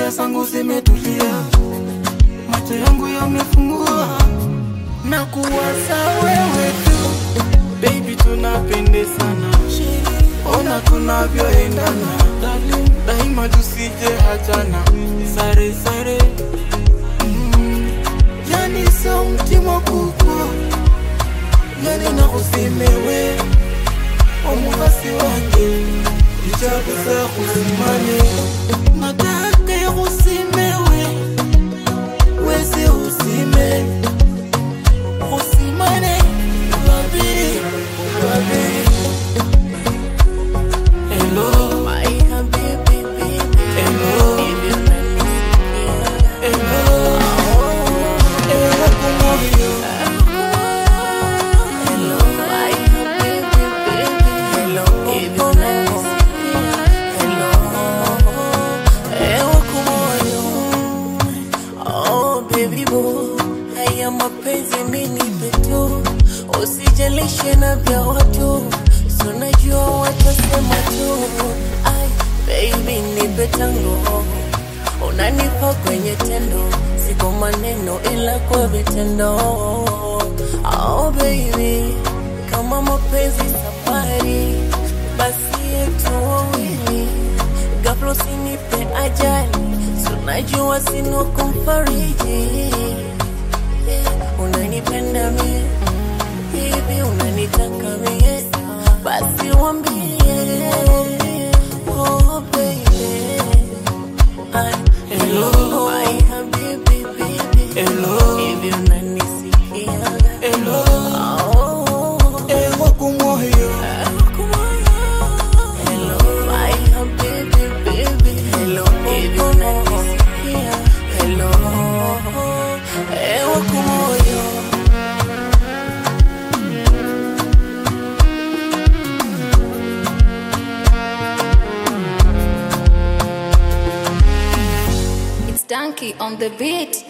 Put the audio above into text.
hisia zangu zimetulia, macho yangu yamefungua na kuwaza wewe tu, baby, tunapendezana, ona tunavyoendana, daima tusije hachana, sare sare, mm, yani sio mtima kubwa, yani nakusemewe omukasi wange ijabuza kusimane nataka kusimewe wese usime kusimane babiri babiri Hello, My habibi, baby. hello, Hivi unanisikia? hello, ewe kumoyo Hello, my habibi, baby. Hivi unanisikia? Hello. Ewe kumoyo. Oh, baby boo. Haya mapenzi mimi nipe tu, usijalishe na vya watu, so najua watasema tu. Ai, baby nipe tango, unanipa kwenye tendo, si kwa maneno ila kwa vitendo. Oh baby, kama mapenzi safari, basi yetu wawili ghafla usinipe ajali, si unajua sina kumfariji. Unanipenda mie hivi, unanitaka mie, basi wambie oh baby. Ah, Hello. my habibi, baby. Hello. Hivi unanisikia? hello, Oh. ewe kumoyo Hello, my habibi, baby. Hivi unanisikia? Hello. Ewe kumoyo. It's Donkey on the beat.